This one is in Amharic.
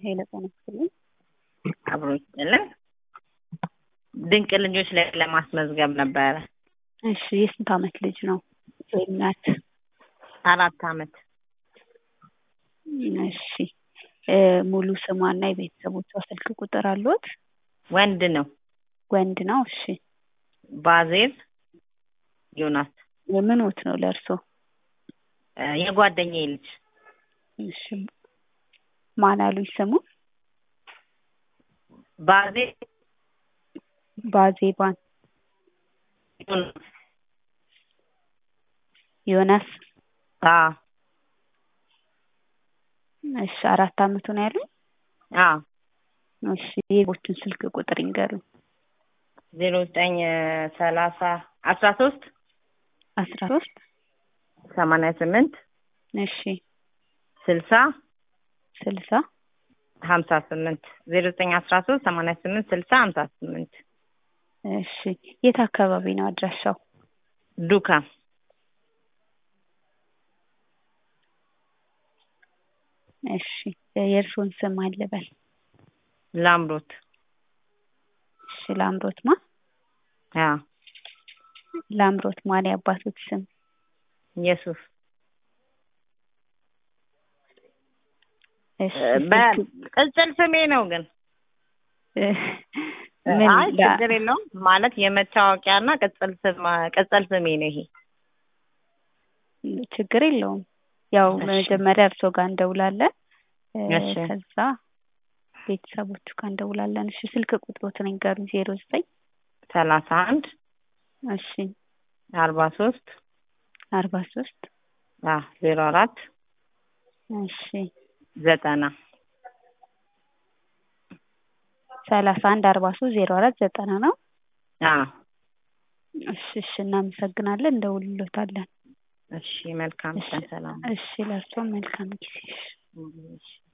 ኃይለ ጤና ይስጥልኝ። አብሮ ይስጥልን። ድንቅ ልጆች ላይ ለማስመዝገብ ነበረ። እሺ የስንት ዓመት ልጅ ነው ወይም ናት? አራት ዓመት እሺ እ ሙሉ ስሟና የቤተሰቦቿ ስልክ ቁጥር አለዎት? ወንድ ነው። ወንድ ነው። እሺ ባዜል ዮናስ የምንዎት ነው ለእርስዎ? እ የጓደኛዬ ልጅ እሺ ማን አሉኝ ስሙን? ባዜል ባዜባን ዮናስ ዮናስ አዎ እሺ አራት ዓመቱ ነው ያሉኝ? አዎ እሺ የቦቹን ስልክ ቁጥር ይንገሩኝ። ዜሮ ዘጠኝ ሰላሳ አስራ ሶስት አስራ ሶስት ሰማንያ ስምንት እሺ ስልሳ ስልሳ ሀምሳ ስምንት ዜሮ ዘጠኝ አስራ ሶስት ሰማንያ ስምንት ስልሳ ሀምሳ ስምንት እሺ የት አካባቢ ነው አድራሻው? ዱካም እሺ የእርስዎን ስም ማን ልበል? ላምሮት እሺ ላምሮት ማ? አዎ ላምሮት ማን የአባቶት ስም? ኢየሱስ እሺ በቅጽል ስሜ ነው ግን ምን አይ ላ- ችግር የለውም ማለት የመታወቂያና ቅጽል ስም ቅጽል ስሜ ነው ይሄ ችግር የለውም። ያው እሺ። መጀመሪያ እርስዎ ጋር እንደውላለን እ እሺ። ከዛ ቤተሰቦቹ ጋር እንደውላለን። እሺ ስልክ ቁጥሮትን ይንገሩኝ። ዜሮ ዘጠኝ ሰላሳ አንድ እሺ አርባ ሶስት አርባ ሶስት አዎ ዜሮ አራት እሺ ዘጠና ሰላሳ አንድ አርባ ሶስት ዜሮ አራት ዘጠና ነው። አዎ እሺ እሺ እናመሰግናለን። እንደውልሎታለን። እሺ መልካም እሺ ቀን ሰላም እሺ ለእርስዎም መልካም ጊዜ። እሺ እሺ